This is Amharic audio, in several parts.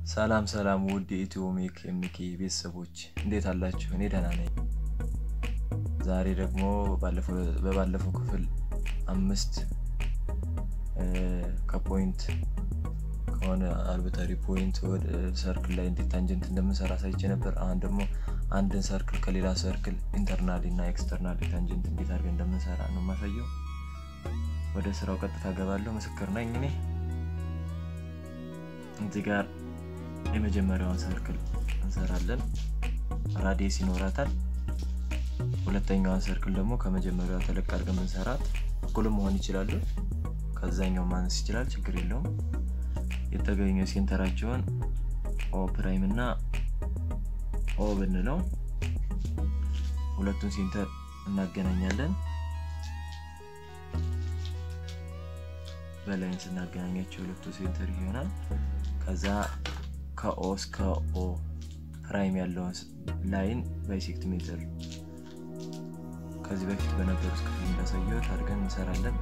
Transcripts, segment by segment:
ሰላም ሰላም ውድ የኢትዮ ሜክ ኤምኬ ቤተሰቦች እንዴት አላችሁ? እኔ ደህና ነኝ። ዛሬ ደግሞ በባለፈው ክፍል አምስት ከፖይንት ከሆነ አርቢታሪ ፖይንት ወደ ሰርክል ላይ እንዴት ታንጀንት እንደምንሰራ ሳይቼ ነበር። አሁን ደግሞ አንድን ሰርክል ከሌላ ሰርክል ኢንተርናሊ እና ኤክስተርናሊ ታንጀንት እንዴት አድርገን እንደምንሰራ ነው የማሳየው። ወደ ስራው ቀጥታ ገባለሁ። ምስክር ነኝ እኔ እዚህ ጋር የመጀመሪያውን ሰርክል እንሰራለን። ራዲየስ ይኖራታል። ሁለተኛዋን ሰርክል ደግሞ ከመጀመሪያዋ ተለቅ አድርገን ብንሰራት እኩልም መሆን ይችላሉ። ከዛኛው ማነስ ይችላል፣ ችግር የለውም። የተገኘው ሴንተራቸውን ኦ ፕራይም እና ኦ ብንለው ሁለቱን ሴንተር እናገናኛለን። በላይን ስናገናኛቸው ሁለቱ ሴንተር ይሆናል። ከዛ ከኦ እስከ ኦ ፕራይም ያለውን ላይን ባይሴክት ሜትር ከዚህ በፊት በነበሩት ክፍል እንዳሳየሁት አድርገን እንሰራለን።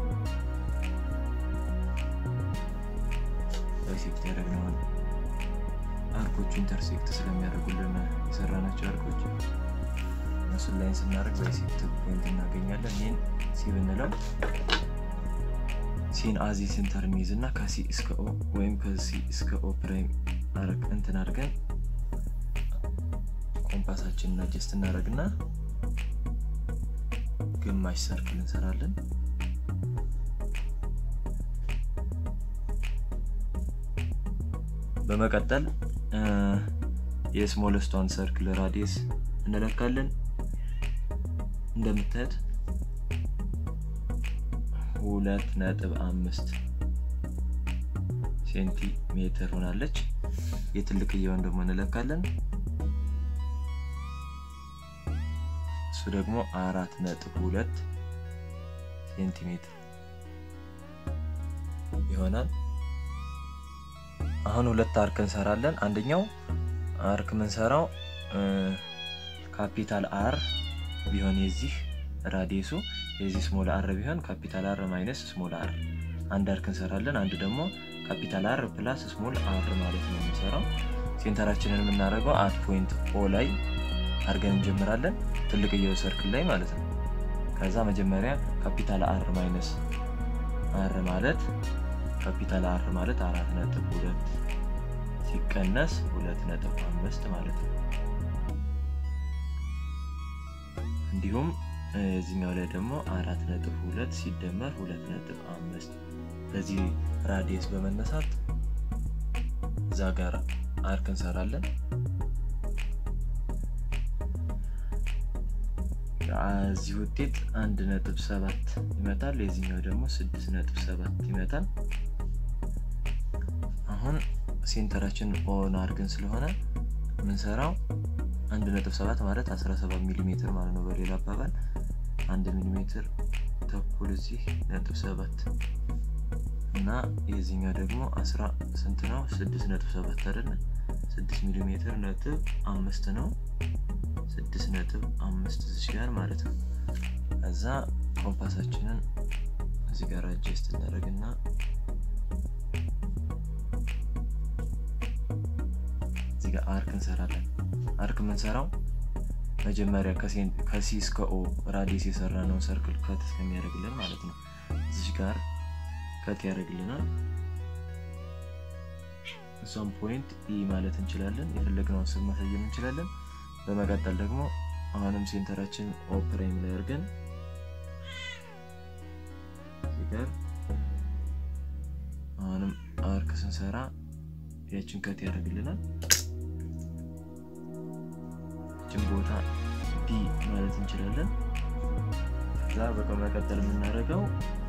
ባይሴክት ያደረግነውን አርኮቹ ኢንተርሴክት ስለሚያደርጉልን የሰራናቸው አርኮች እነሱን ላይን ስናደርግ ባይሴክት ፖይንት እናገኛለን። ይህን ሲ ብንለው ሲን አዚ ሴንተር እንይዝ እና ከሲ እስከ ኦ ወይም ከሲ እስከ ኦ ፕራይም አረግ እንትን አድርገን ኮምፓሳችንን አጀስት እናደርግና ግማሽ ሰርክል እንሰራለን። በመቀጠል የስሞለስቷን ሰርክል ራዲየስ እንለካለን። እንደምታዩት ሁለት ነጥብ አምስት ሴንቲሜትር ሆናለች። የትልቅየውን ደግሞ እንለካለን። እሱ ደግሞ አራት ነጥብ ሁለት ሴንቲሜትር ይሆናል። አሁን ሁለት አርክ እንሰራለን። አንደኛው አርክ የምንሰራው ካፒታል አር ቢሆን የዚህ ራዲየሱ የዚህ ስሞል አር ቢሆን ካፒታል አር ማይነስ ስሞል አር አንድ አርክ እንሰራለን። አንዱ ደግሞ ካፒታል አር ፕላስ ስሞል አር ማለት ነው የምንሰራው። ሴንተራችንን የምናደርገው አት ፖይንት ኦ ላይ አድርገን እንጀምራለን፣ ትልቅየው ሰርክል ላይ ማለት ነው። ከዛ መጀመሪያ ካፒታል አር ማይነስ አር ማለት ካፒታል አር ማለት አራት ነጥብ ሁለት ሲቀነስ ሁለት ነጥብ አምስት ማለት ነው። እንዲሁም እዚኛው ላይ ደግሞ አራት ነጥብ ሁለት ሲደመር ሁለት ነጥብ አምስት በዚህ ራዲየስ በመነሳት እዛ ጋር አርክ እንሰራለን። እዚህ ውጤት አንድ ነጥብ ሰባት ይመጣል። የዚህኛው ደግሞ ስድስት ነጥብ ሰባት ይመጣል። አሁን ሴንተራችን ኦን አድርገን ስለሆነ የምንሰራው አንድ ነጥብ ሰባት ማለት 17 ሚሊ ሜትር ማለት ነው። በሌላ አባባል አንድ ሚሊ ሜትር ተኩል እዚህ ነጥብ ሰባት እና የዚህኛው ደግሞ አስራ ስንት ነው? ስድስት ነጥብ ሰባት አይደለ? ስድስት ሚሊ ሜትር ነጥብ አምስት ነው። ስድስት ነጥብ አምስት እዚህ ጋር ማለት ነው። ከዛ ኮምፓሳችንን እዚህ ጋር አጀስት እናደርግና እዚህ ጋር አርክ እንሰራለን። አርክ የምንሰራው መጀመሪያ ከሲ እስከ ኦ ራዲየስ የሰራነውን ሰርክል ከት እስከሚያደርግልን ማለት ነው። እዚህ ጋር ከት ያደርግልናል። እሷም ፖይንት ኢ ማለት እንችላለን። የፈለግነውን ስም ማሳየም እንችላለን። በመቀጠል ደግሞ አሁንም ሴንተራችን ኦ ፕራይም ላይ አድርገን እዚህ ጋር አሁንም አርክ ስንሰራ ያችን ከት ያደርግልናል። ይችን ቦታ ዲ ማለት እንችላለን። ከዛ በመቀጠል የምናደርገው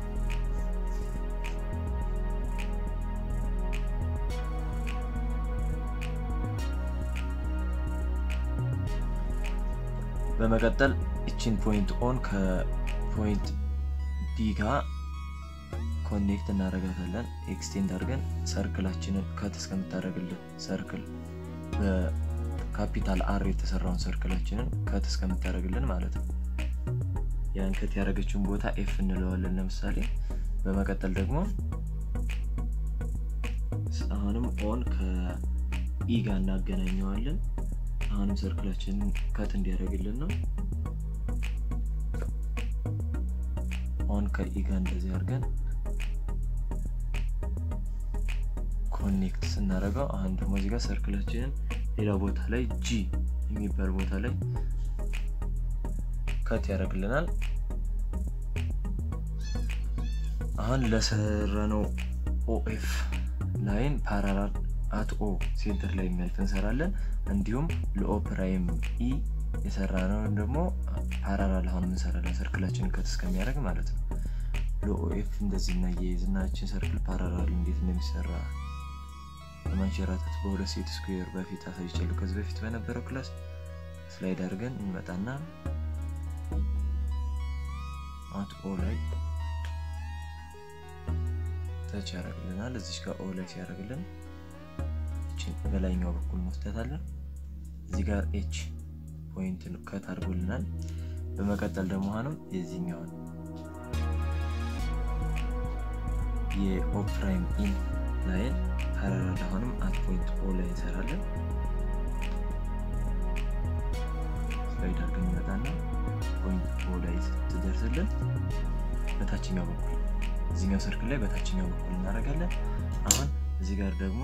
በመቀጠል እችን ፖይንት ኦን ከፖይንት ዲ ጋር ኮኔክት እናደርጋታለን። ኤክስቴንድ አድርገን ሰርክላችንን ከት እስከምታደርግልን ሰርክል በካፒታል አር የተሰራውን ሰርክላችንን ከት እስከምታደርግልን ማለት ነው። ያን ከት ያደረገችውን ቦታ ኤፍ እንለዋለን ለምሳሌ። በመቀጠል ደግሞ አሁንም ኦን ከኢ ጋር እናገናኘዋለን። አሁንም ሰርክላችንን ከት እንዲያደርግልን ነው። አሁን ከኢ ጋር እንደዚህ አድርገን ኮኔክት ስናደርገው አሁን ደግሞ እዚህ ጋር ሰርክላችንን ሌላ ቦታ ላይ ጂ የሚባል ቦታ ላይ ከት ያደርግልናል። አሁን ለሰራነው ኦኤፍ ላይን ፓራላል አት ኦ ሴንተር ላይ የሚያልፍ እንሰራለን። እንዲሁም ለኦ ፕራይም ኢ የሰራነውን ደግሞ ፓራላል አሁን እንሰራለን ሰርክላችንን ከት እስከሚያደርግ ማለት ነው። ለኦኤፍ እንደዚህ እናያይዝናችን ሰርክል ፓራላል እንዴት እንደሚሰራ በማንሸራተት በሁለት ሴት ስኩዌር በፊት አሳይቻለሁ። ከዚህ በፊት በነበረው ክላስ ስላይድ አድርገን እንመጣና አት ኦ ላይ ተች ያደርግልናል። እዚች ጋር ኦ ላይ ሲያደርግልን በላይኛው በኩል እንወስዳታለን። እዚህ ጋር ኤች ፖይንት ከት አድርጎልናል። በመቀጠል ደግሞ አሁንም የዚህኛውን የኦ ፕራይም ኢን ላይን ፓራላል አሁንም አት ፖይንት ኦ ላይ እንሰራለን። ስላይድ አድርገን እንመጣና ፖይንት ኦ ላይ ስትደርስልን በታችኛው በኩል እዚህኛው ሰርክል ላይ በታችኛው በኩል እናደርጋለን። አሁን እዚህ ጋር ደግሞ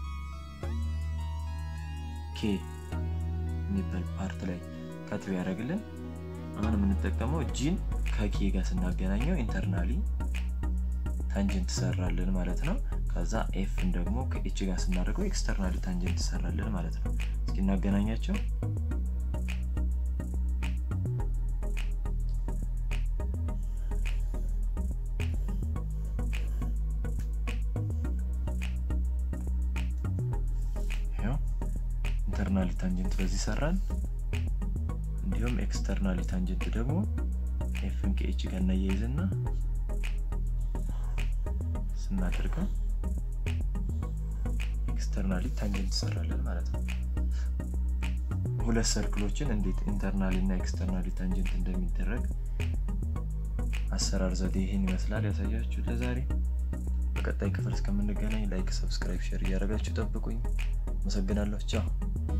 ኬ የሚባል ፓርት ላይ ከት ቢያደርግልን አሁን የምንጠቀመው ጂን ከኬ ጋር ስናገናኘው ኢንተርናሊ ታንጀንት ትሰራለን ማለት ነው። ከዛ ኤፍን ደግሞ ከኤች ጋር ስናደርገው ኤክስተርናሊ ታንጀንት ትሰራለን ማለት ነው። እስኪ እናገናኛቸው። ኢንተርናሊ ታንጀንት በዚህ ሰራን። እንዲሁም ኤክስተርናሊ ታንጀንት ደግሞ ኤፍን ከኤች ጋር እናያይዝና ስናደርገው ኤክስተርናሊ ታንጀንት ትሰራለን ማለት ነው። ሁለት ሰርክሎችን እንዴት ኢንተርናሊ እና ኤክስተርናሊ ታንጀንት እንደሚደረግ አሰራር ዘዴ ይህን ይመስላል ያሳያችሁ ለዛሬ። በቀጣይ ክፍል እስከምንገናኝ ላይክ፣ ሰብስክራይብ፣ ሼር እያደረጋችሁ ጠብቁኝ። አመሰግናለሁ። ቻው